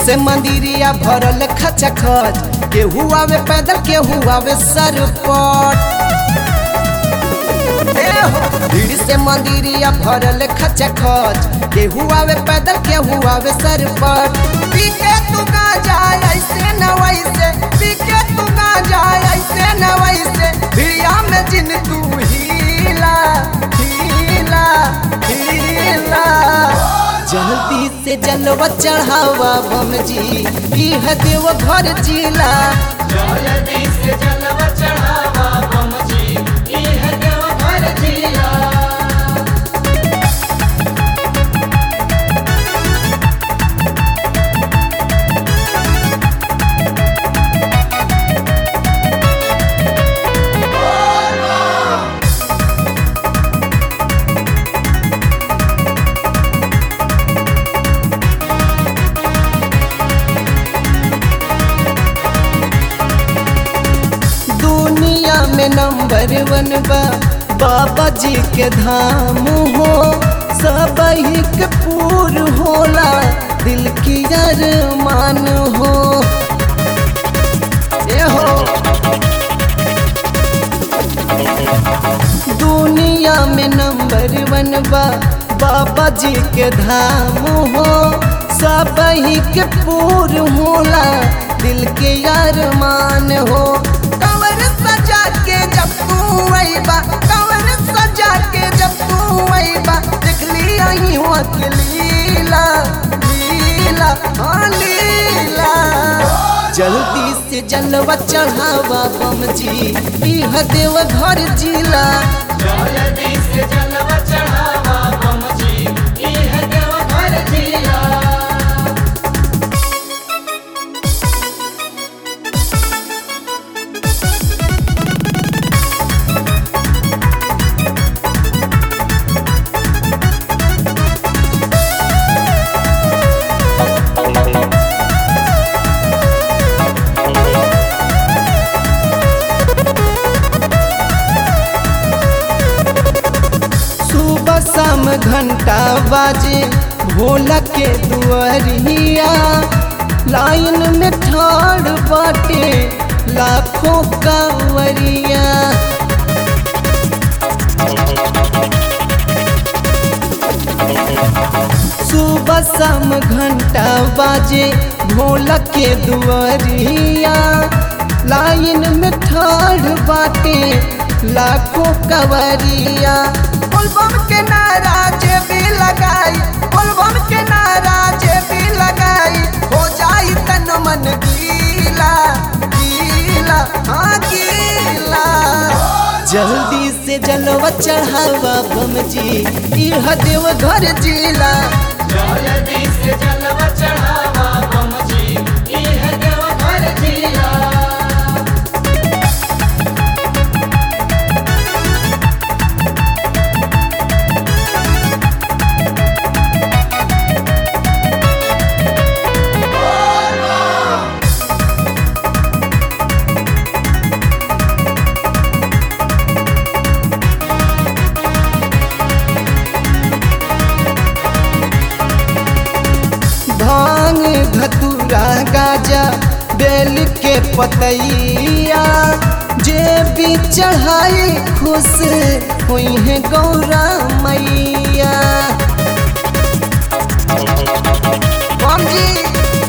से मंदिरिया भरल खचा खच केहू आवे पैदल केहू आवे सर पर भीड़ से मंदिरिया भरल खचा खच केहू आवे पैदल केहू आवे सर पर पी के तू ना जाए ऐसे न वैसे पी के तू ना जाए ऐसे न वैसे भिड़िया में जिन तू हीला हीला हीला जल्दी से जलवा चढ़ावा बम जी इह देव घर जिला जल्दी से जलवा चढ़ावा बम जी इह देव घर जिला दुनिया में नंबर वन बा बाबा जी के धाम हो सब के पूर होला दिल की अरमान हो ए हो दुनिया में नंबर वन बा बाबा जी के धाम हो सब के पूर होला दिल के अरमान हो कंवर सजा के जब तू अइबा कंवर सजा के जब तू अइबा देख लिया ही हो के लीला लीला हाँ लीला जल्दी से जलवा चढ़ावा बम जी इह देव घर जिला जल्दी से जलवा चढ़ावा बम जी इह देव घर जिला सुबह शाम घंटा बाजे भोला के दुआरिया लाइन में ठाड़ बाटे लाखों कांवरिया सुबह शाम घंटा बाजे भोला के दुआरिया लाइन में ठाड़ बाटे लाखों कवरिया बोलबम के नारा जे भी लगाई बोलबम के नारा जे भी लगाई हो जाई तन मन गीला गीला हाँ गीला जल्दी से जलवा चढ़ावा बम जी इह देव घर जिला जल्दी से जलवा चढ़ावा बम जी इह देव घर जिला भांग धतूरा गाजा बेल के पतैया जे भी चढ़ाई खुश हुई है गौरा मैया बम जी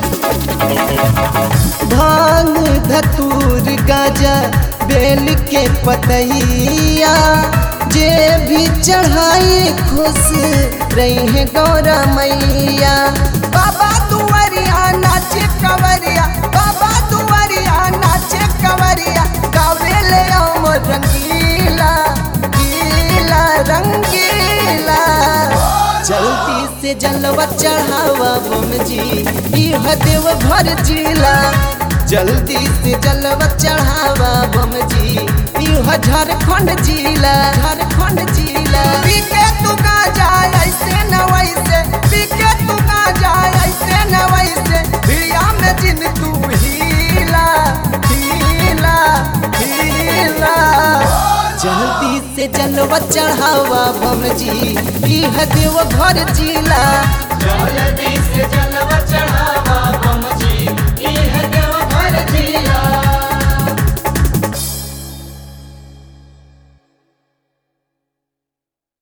भांग धतूर गाजा बेल के पतैया जे भी चढ़ाई खुश रही है गौरा मैया बाबा दुआरिया नाचे कवरिया बाबा दुआरिया नाचे कवरिया गावे ले हम रंगीला गीला रंगीला जल्दी से जलवा चढ़ावा बम जी इह देव घर जिला जल्दी से जलवा चढ़ावा बम जी इह झारखंड जिला झारखंड जिला पी के तू ना जाए ऐसे न वैसे पी के तू ना जाए ऐसे न वैसे भिड़िया में जिन तू हीला हीला हीला जल्दी से जलवा चढ़ावा बम जी इह देव घर जिला जल्दी से जलवा